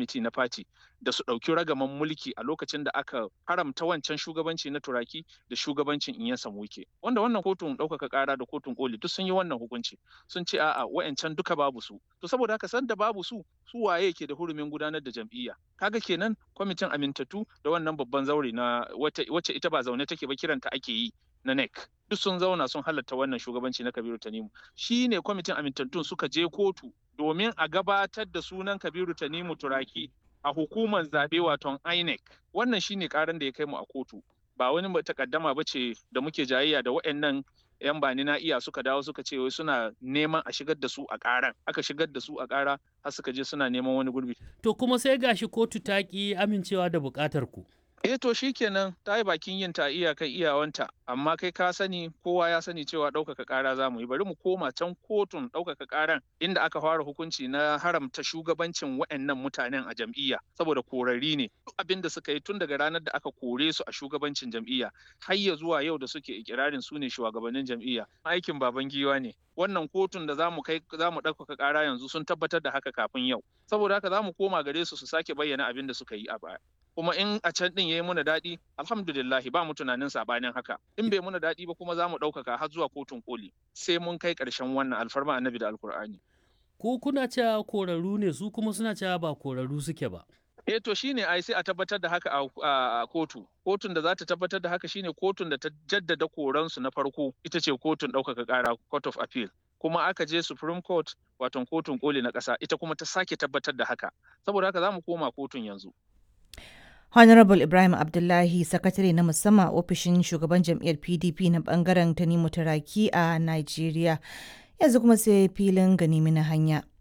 kwamiti na fati da su ɗauki ragaman mulki a lokacin da aka haramta wancan shugabanci na turaki da shugabancin in ya samuke wanda wannan kotun ɗaukaka ƙara da kotun koli duk sun yi wannan hukunci sun ce a'a wa'ancan duka babu su to saboda haka san da babu su su waye ke da hurumin gudanar da jam'iyya kaga kenan kwamitin amintattu da wannan babban zaure na wacce ita ba zaune take ba kiranta ake yi na NEC duk sun zauna sun halatta wannan shugabanci na Kabiru Tanimu shi ne kwamitin amintattun suka je kotu domin a gabatar da sunan Kabiru Tanimu Turaki a hukumar zabe waton INEC wannan shine karan da ya kai mu a kotu ba wani takaddama ba ce da muke jayayya da waɗannan yan bani na iya suka dawo suka ce wai suna neman a shigar da su a ƙaran aka shigar da su a ƙara har suka je suna neman wani gurbi to kuma sai gashi kotu ta ki amincewa da buƙatar ku Eh to shikenan ta yi bakin yin ta iyakan iyawanta amma kai ka sani kowa ya sani cewa ɗaukaka ƙara za mu yi bari mu koma can kotun ɗaukaka ƙaran inda aka fara hukunci na haramta shugabancin waɗannan mutanen a jam'iyya saboda korari ne duk abin da suka yi tun daga ranar da aka kore su a shugabancin jam'iyya har ya zuwa yau da suke ikirarin su ne shugabannin jam'iyya aikin baban giwa ne wannan kotun da zamu kai zamu ɗaukaka ƙara yanzu sun tabbatar da haka kafin yau saboda haka zamu koma gare su su sake bayyana abin da suka yi a baya kuma in a can din yayi muna daɗi alhamdulillahi ba mu tunanin sabanin haka in bai muna daɗi ba kuma za mu ɗaukaka har zuwa kotun koli sai mun kai ƙarshen wannan alfarma annabi da alkur'ani ko kuna cewa korarru ne su kuma suna cewa ba korarru suke ba eh to shine ai sai a tabbatar da haka a kotu kotun da za ta tabbatar da haka shine kotun da ta jaddada koransu na farko ita ce kotun ɗaukaka ƙara court of appeal kuma aka je supreme court wato kotun koli na ƙasa ita kuma ta sake tabbatar da haka saboda haka za mu koma kotun yanzu Honorable Ibrahim Abdullahi, sakatare na musamman ofishin shugaban jam'iyyar PDP na bangaren Tanimu Taraki a Najeriya. Yanzu kuma sai filin ganimi na hanya.